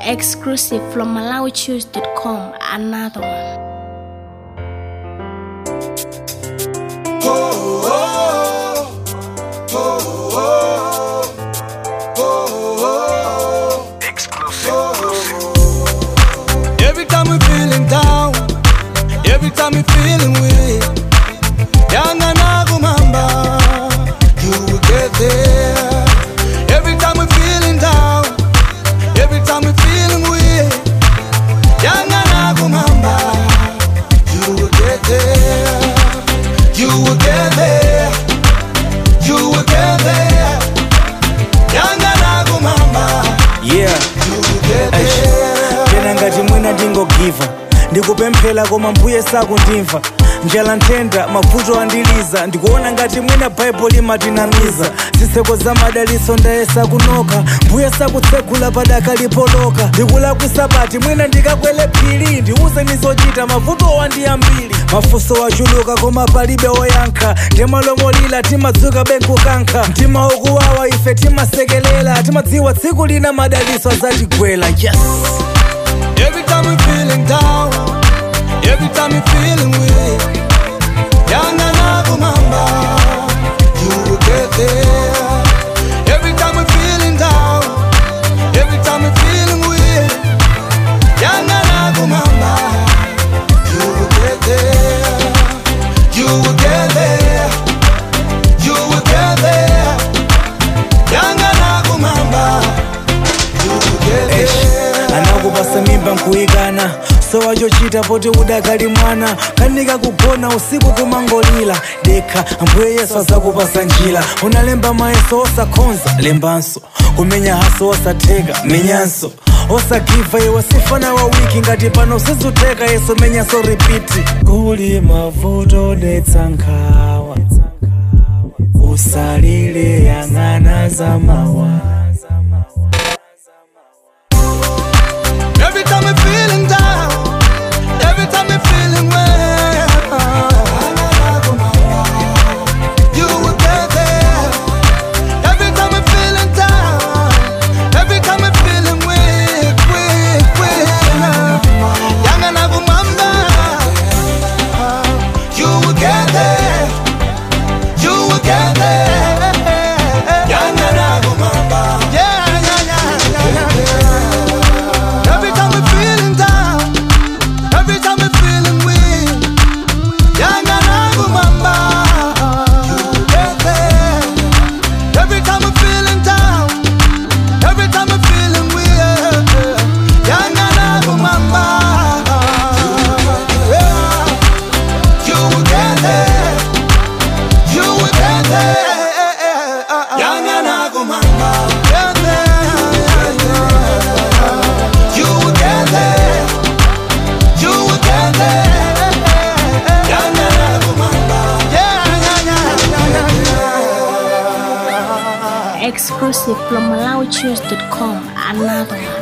Exclusive from MalawiChoose.com. Another one. Every time we feeling down, every time we feeling weak, Yanga Nagumamba, you will get there. Every time we feeling down, every time we feeling weak, Yanga Nagumamba, you will get there. You will get there. You will get there. Yanga Nagumamba, yeah you will get there. tena ngati mwina ndingogiva ndikupemphera koma mbuye sakundimva njala nthenda mavuto andiliza ndikuona ngati mwina baibulo limatinamiza zitseko za madaliso ndayesa kunoka mbuye sakutsegula padaka lipoloka ndikulakwisa pati mwina ndikakwele phiri ndiuze nizochita mavuto wandiyambiri mafunso wachuluka koma palibe woyankha ndimalomolira timadzuka benkukankha mtima ukuwawa ife timasekelela timadziwa tsiku lina madaliso azatigwela yes Every time we feeling down, every time we feeling weak, Yanga Nagumamba, you will get there. Every time we feeling down, every time we feeling weak, Yanga Nagumamba, you will get there. You will get there. You will get there. Yanga Nagumamba, you will get there. anakupasa mimba nkuyikana so wachochita poti udakali mwana kanika kugona usiku kumangolira dekha ambuye yesu azakupasa njira unalemba mayeso osakhonza lembanso kumenya haso osatheka menyanso osagiva iwe sifana wa wiki ngati pano sizuteka yeso menyanso ripiti kuli mavuto detsa nkhawa usalile yang'ana za mawa Every time we're feeling down, every time we're feeling well, you will get there. Every time we're feeling down, every time we're feeling weak, weak, weak, Yanga na kumamba, you will get there. You will get there. Yanga na kumamba, yeah, yeah, yeah, yeah, yeah. Every time we're feeling down, every time we're feeling weak, Yanga nangu mamba, you get there. Every time we're feeling down, every time we're feeling weak, Yanga nangu mamba, yeah. You will get there, you will get there. Yanga nangu mamba, get there, yeah, yeah. You will get there. You will get there. Yeah, yeah, yeah, yeah, yeah, yeah, yeah. Exclusive from MalawiChoose.com. Another one.